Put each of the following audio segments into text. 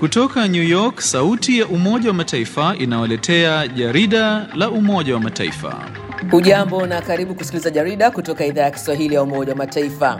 Kutoka New York, sauti ya Umoja wa Mataifa inawaletea jarida la Umoja wa Mataifa. Hujambo na karibu kusikiliza jarida kutoka idhaa ya Kiswahili ya Umoja wa Mataifa.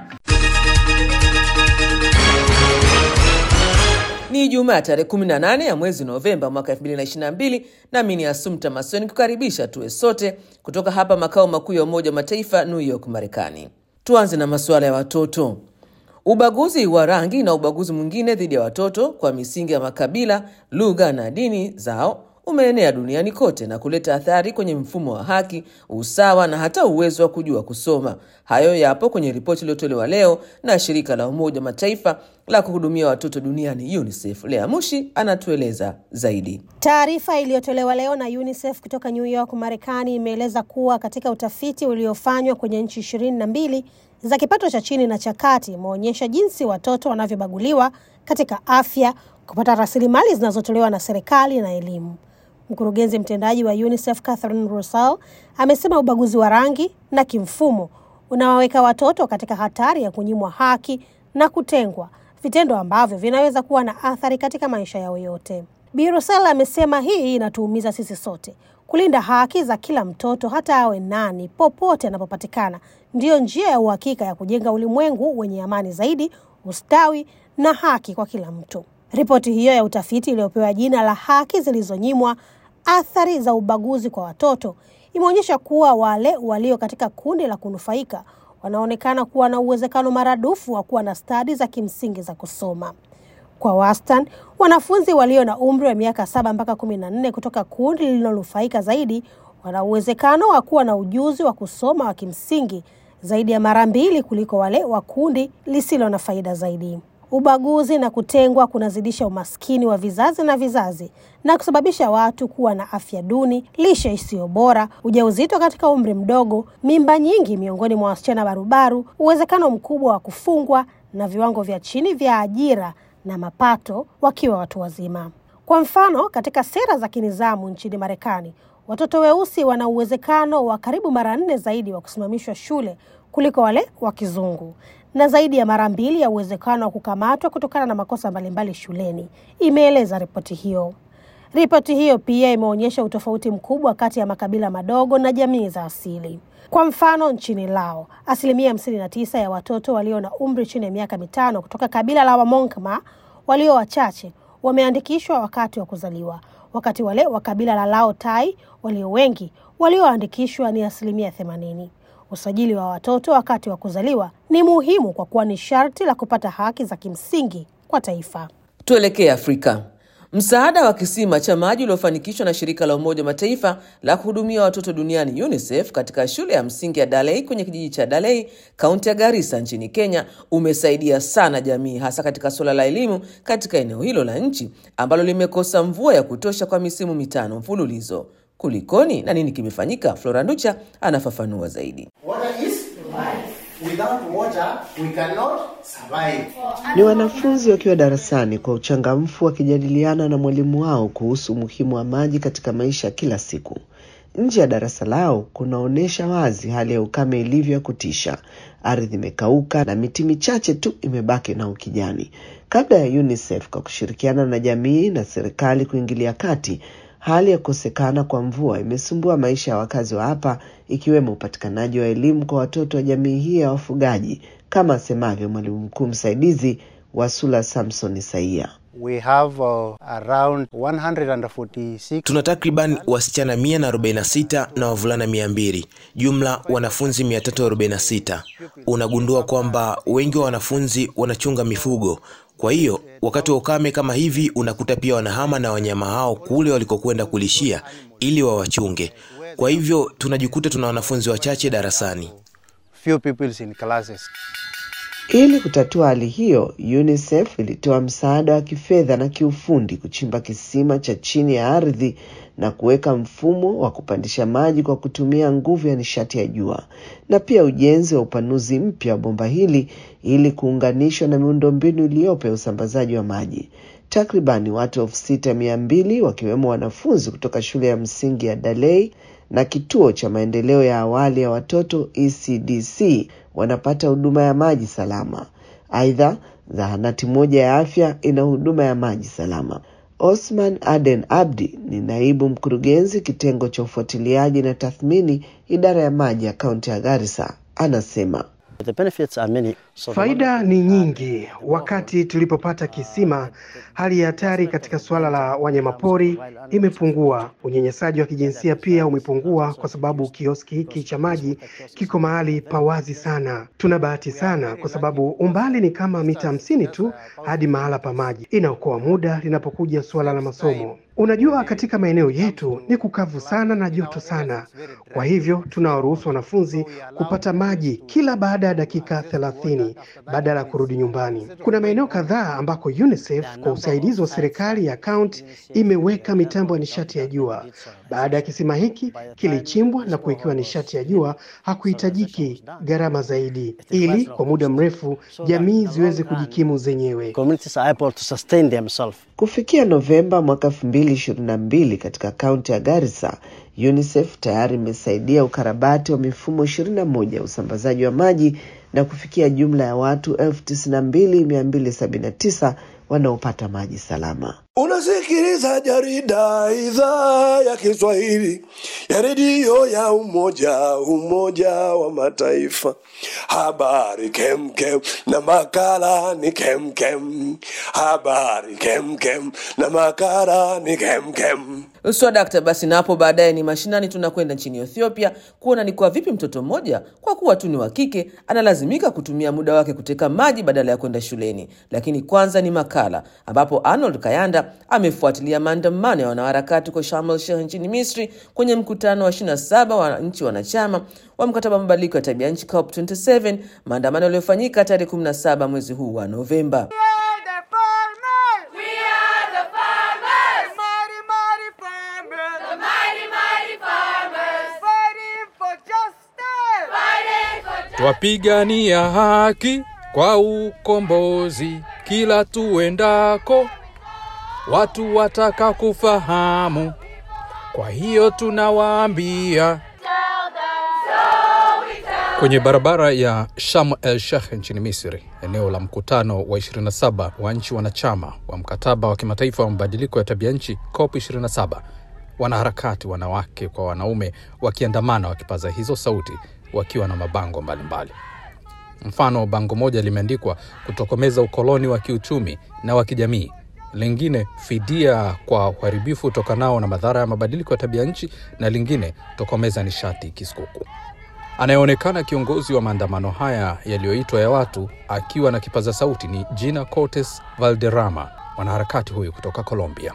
Ni Ijumaa tarehe 18 ya mwezi Novemba mwaka 2022, nami ni Asumta Masoni kukaribisha tuwe sote kutoka hapa makao makuu ya Umoja wa Mataifa, New York, Marekani. Tuanze na masuala ya watoto. Ubaguzi wa rangi na ubaguzi mwingine dhidi ya watoto kwa misingi ya makabila, lugha na dini zao umeenea duniani kote na kuleta athari kwenye mfumo wa haki, usawa na hata uwezo wa kujua kusoma. Hayo yapo kwenye ripoti iliyotolewa leo na shirika la Umoja wa Mataifa la kuhudumia watoto duniani UNICEF. Lea Mushi anatueleza zaidi. Taarifa iliyotolewa leo na UNICEF kutoka New York, Marekani imeeleza kuwa katika utafiti uliofanywa kwenye nchi ishirini na mbili za kipato cha chini na cha kati imeonyesha jinsi watoto wanavyobaguliwa katika afya, kupata rasilimali zinazotolewa na serikali na elimu. Mkurugenzi mtendaji wa UNICEF Catherine Russell amesema ubaguzi wa rangi na kimfumo unawaweka watoto katika hatari ya kunyimwa haki na kutengwa, vitendo ambavyo vinaweza kuwa na athari katika maisha yao yote. Bi Russell amesema hii inatuumiza sisi sote. Kulinda haki za kila mtoto hata awe nani, popote anapopatikana, ndiyo njia ya uhakika ya kujenga ulimwengu wenye amani zaidi, ustawi na haki kwa kila mtu. Ripoti hiyo ya utafiti iliyopewa jina la haki zilizonyimwa, athari za ubaguzi kwa watoto, imeonyesha kuwa wale walio katika kundi la kunufaika wanaonekana kuwa na uwezekano maradufu wa kuwa na stadi za kimsingi za kusoma. Kwa wastani, wanafunzi walio na umri wa miaka saba mpaka kumi na nne kutoka kundi lililonufaika zaidi wana uwezekano wa kuwa na ujuzi wa kusoma wa kimsingi zaidi ya mara mbili kuliko wale wa kundi lisilo na faida zaidi. Ubaguzi na kutengwa kunazidisha umaskini wa vizazi na vizazi na kusababisha watu kuwa na afya duni, lishe isiyo bora, ujauzito katika umri mdogo, mimba nyingi miongoni mwa wasichana barubaru, uwezekano mkubwa wa kufungwa na viwango vya chini vya ajira na mapato wakiwa watu wazima. Kwa mfano, katika sera za kinizamu nchini Marekani, watoto weusi wana uwezekano wa karibu mara nne zaidi wa kusimamishwa shule kuliko wale wa kizungu na zaidi ya mara mbili ya uwezekano wa kukamatwa kutokana na makosa mbalimbali shuleni, imeeleza ripoti hiyo. Ripoti hiyo pia imeonyesha utofauti mkubwa kati ya makabila madogo na jamii za asili. Kwa mfano, nchini Lao, asilimia hamsini na tisa ya watoto walio na umri chini ya miaka mitano kutoka kabila la Wamonkma walio wachache wameandikishwa wakati wa kuzaliwa, wakati wale wa kabila la Lao Tai walio wengi walioandikishwa ni asilimia themanini. Usajili wa watoto wakati wa kuzaliwa ni muhimu kwa kuwa ni sharti la kupata haki za kimsingi kwa taifa. Tuelekee Afrika. Msaada wa kisima cha maji uliofanikishwa na shirika la Umoja wa Mataifa la kuhudumia watoto duniani UNICEF katika shule ya msingi ya Dalei kwenye kijiji cha Dalei, kaunti ya Garissa nchini Kenya umesaidia sana jamii, hasa katika suala la elimu katika eneo hilo la nchi ambalo limekosa mvua ya kutosha kwa misimu mitano mfululizo. Kulikoni na nini kimefanyika? Flora Nducha anafafanua zaidi. Ni wanafunzi wakiwa darasani kwa uchangamfu wakijadiliana na mwalimu wao kuhusu umuhimu wa maji katika maisha kila siku. Nje ya darasa lao kunaonyesha wazi hali ya ukame ilivyo ya kutisha. Ardhi imekauka na miti michache tu imebaki na ukijani. Kabla ya UNICEF kwa kushirikiana na jamii na serikali kuingilia kati, hali ya kukosekana kwa mvua imesumbua maisha ya wakazi wa hapa, ikiwemo upatikanaji wa elimu kwa watoto wa jamii hii ya wafugaji, kama asemavyo mwalimu mkuu msaidizi Wasula Samson Isaia. We have, uh, around 146 Tuna takriban wasichana 146 na wavulana 200, jumla wanafunzi 346. Unagundua kwamba wengi wa wanafunzi wanachunga mifugo. Kwa hiyo wakati wa ukame kama hivi, unakuta pia wanahama na wanyama hao kule walikokwenda kulishia ili wawachunge. Kwa hivyo tunajikuta tuna wanafunzi wachache darasani. few people in classes. Ili kutatua hali hiyo, UNICEF ilitoa msaada wa kifedha na kiufundi kuchimba kisima cha chini ya ardhi na kuweka mfumo wa kupandisha maji kwa kutumia nguvu ya nishati ya jua na pia ujenzi wa upanuzi mpya wa bomba hili ili kuunganishwa na miundombinu iliyopo ya usambazaji wa maji. Takribani watu elfu sita mia mbili wakiwemo wanafunzi kutoka shule ya msingi ya Dalei na kituo cha maendeleo ya awali ya watoto ECDC wanapata huduma ya maji salama. Aidha, Zahanati moja ya afya ina huduma ya maji salama. Osman Aden Abdi ni naibu mkurugenzi kitengo cha ufuatiliaji na tathmini idara ya maji ya kaunti ya Garissa, anasema The benefits are many. So the Faida ni nyingi. Wakati tulipopata kisima, hali ya hatari katika suala la wanyamapori imepungua. Unyanyasaji wa kijinsia pia umepungua kwa sababu kioski hiki cha maji kiko mahali pa wazi sana. Tuna bahati sana kwa sababu umbali ni kama mita hamsini tu hadi mahala pa maji. Inaokoa muda linapokuja suala la masomo. Unajua, katika maeneo yetu ni kukavu sana na joto sana, kwa hivyo tunawaruhusu wanafunzi kupata maji kila baada ya dakika thelathini badala ya kurudi nyumbani. Kuna maeneo kadhaa ambako UNICEF kwa usaidizi wa serikali ya kaunti imeweka mitambo ya nishati ya jua. Baada ya kisima hiki kilichimbwa na kuwekewa nishati ya jua, hakuhitajiki gharama zaidi, ili kwa muda mrefu jamii ziweze kujikimu zenyewe. communities are able to sustain themselves. Kufikia Novemba mwaka 2022 katika kaunti ya Garissa, UNICEF tayari imesaidia ukarabati wa mifumo 21 ya usambazaji wa maji na kufikia jumla ya watu 92279 wanaopata maji salama. Unasikiliza jarida idhaa ya Kiswahili ya redio ya Umoja Umoja wa Mataifa. Habari kemkem na makala ni kemkem. Habari kemkem na makala ni kemkem. Swadakta. Basi na hapo baadaye ni mashinani, tunakwenda nchini Ethiopia kuona ni kwa vipi mtoto mmoja kwa kuwa tu ni wa kike analazimika kutumia muda wake kuteka maji badala ya kwenda shuleni. Lakini kwanza ni makala ambapo Arnold Kayanda amefuatilia maandamano ya wanaharakati kwa Sharm el Sheikh nchini Misri kwenye mkutano wa 27 wa nchi wanachama wa mkataba wa mabadiliko ya tabia nchi COP27, maandamano yaliyofanyika tarehe 17 mwezi huu wa Novemba. Twapigania haki kwa ukombozi kila tuendako, watu wataka kufahamu. Kwa hiyo tunawaambia kwenye barabara ya Sharm el Sheikh nchini Misri, eneo la mkutano wa 27 wa nchi wanachama wa mkataba wa kimataifa wa mabadiliko ya tabia nchi COP 27, wanaharakati wanawake kwa wanaume wakiandamana wakipaza hizo sauti wakiwa na mabango mbalimbali mbali. Mfano, bango moja limeandikwa kutokomeza ukoloni wa kiuchumi na wa kijamii, lingine fidia kwa uharibifu utokanao na madhara ya mabadiliko ya tabia nchi, na lingine tokomeza nishati kisukuku. Anayeonekana kiongozi wa maandamano haya yaliyoitwa ya watu akiwa na kipaza sauti ni Gina Cortes Valderrama, mwanaharakati huyu kutoka Colombia.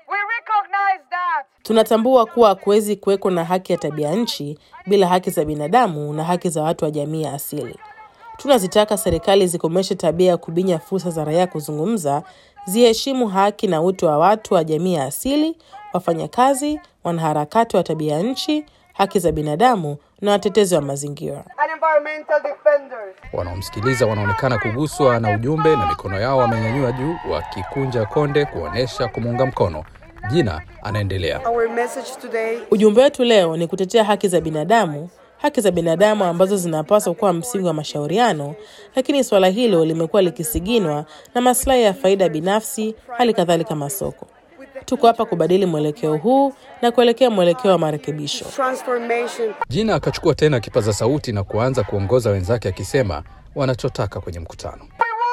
Tunatambua kuwa hakuwezi kuweko na haki ya tabia nchi bila haki za binadamu na haki za watu wa jamii ya asili. Tunazitaka serikali zikomeshe tabia ya kubinya fursa za raia kuzungumza, ziheshimu haki na utu wa watu wa jamii ya asili, wafanyakazi, wanaharakati wa tabia nchi, haki za binadamu na watetezi wa mazingira. Wanaomsikiliza wanaonekana kuguswa na ujumbe na mikono yao wamenyanyua juu wakikunja konde kuonyesha kumuunga mkono. Jina anaendelea. Ujumbe wetu leo ni kutetea haki za binadamu, haki za binadamu ambazo zinapaswa kuwa msingi wa mashauriano, lakini suala hilo limekuwa likisiginwa na maslahi ya faida binafsi, hali kadhalika masoko. Tuko hapa kubadili mwelekeo huu na kuelekea mwelekeo wa marekebisho. Jina akachukua tena kipaza sauti na kuanza kuongoza wenzake akisema wanachotaka kwenye mkutano.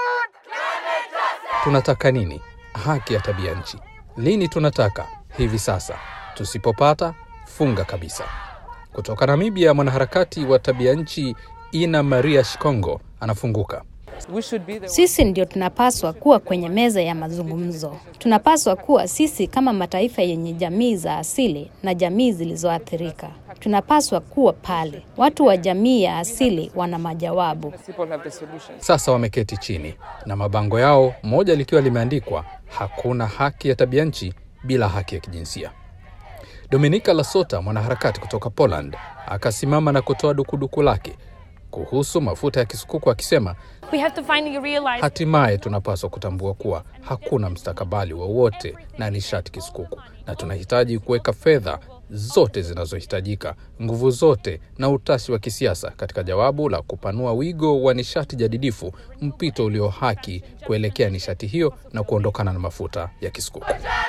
Tunataka nini? Haki ya tabia nchi. Lini tunataka? Hivi sasa. Tusipopata, funga kabisa. Kutoka Namibia, mwanaharakati wa tabia nchi Ina Maria Shikongo anafunguka. Sisi ndio tunapaswa kuwa kwenye meza ya mazungumzo. Tunapaswa kuwa sisi kama mataifa yenye jamii za asili na jamii zilizoathirika. Tunapaswa kuwa pale. Watu wa jamii ya asili wana majawabu. Sasa wameketi chini na mabango yao, moja likiwa limeandikwa hakuna haki ya tabia nchi bila haki ya kijinsia. Dominika Lasota, mwanaharakati kutoka Poland, akasimama na kutoa dukuduku lake kuhusu mafuta ya kisukuku akisema, hatimaye tunapaswa kutambua kuwa hakuna mstakabali wowote na nishati kisukuku na tunahitaji kuweka fedha zote zinazohitajika, nguvu zote na utashi wa kisiasa katika jawabu la kupanua wigo wa nishati jadidifu, mpito ulio haki kuelekea nishati hiyo na kuondokana na mafuta ya kisukuku.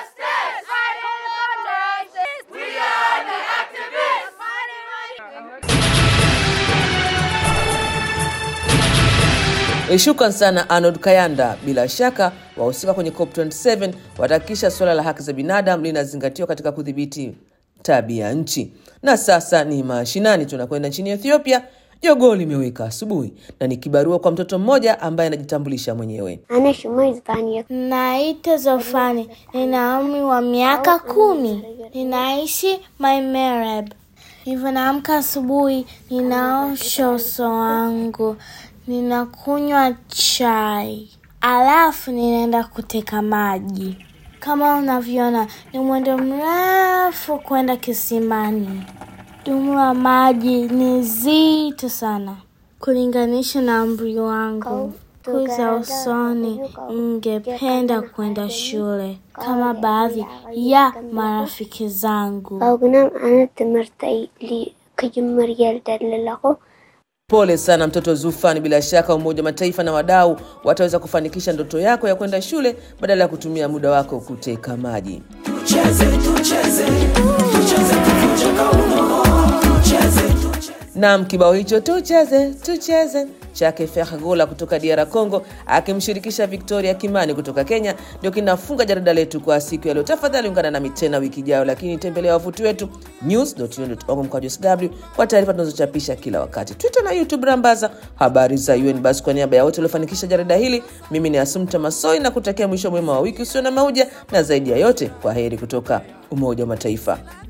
Shukran sana Arnold Kayanda. Bila shaka wahusika kwenye COP27 watahakikisha suala la haki za binadamu linazingatiwa katika kudhibiti tabia nchi. Na sasa ni mashinani, tunakwenda nchini Ethiopia. Jogoo limeweka asubuhi na ni kibarua kwa mtoto mmoja ambaye anajitambulisha mwenyewe. Naitwa Zofani, nina umri wa miaka kumi, ninaishi Maimereb. Hivyo naamka asubuhi, ninaosha uso wangu, ninakunywa chai, alafu ninaenda kuteka maji. Kama unavyoona ni mwendo mrefu kwenda kisimani. Dumu la maji ni zito sana kulinganisha na umri wangu. Siku za usoni ningependa kwenda shule kama baadhi ya marafiki zangu. Pole sana mtoto Zufani. Bila shaka Umoja wa Mataifa na wadau wataweza kufanikisha ndoto yako ya kwenda shule badala ya kutumia muda wako kuteka maji. Tucheze, tucheze, tucheze kuvunja kauno. Tucheze, tucheze. Naam, kibao hicho tucheze tucheze chake Fergola kutoka DR Congo akimshirikisha Victoria Kimani kutoka Kenya ndio kinafunga jarida letu kwa siku ya leo. Tafadhali ungana nami tena wiki ijayo, lakini tembelea wavuti wetu news.un.org mkwaju sw kwa taarifa tunazochapisha kila wakati, Twitter na YouTube rambaza habari za UN. Basi kwa niaba ya wote waliofanikisha jarida hili, mimi ni Asumta Masoi na kutakia mwisho mwema wa wiki usio na mauja, na zaidi ya yote, kwa heri kutoka Umoja wa Mataifa.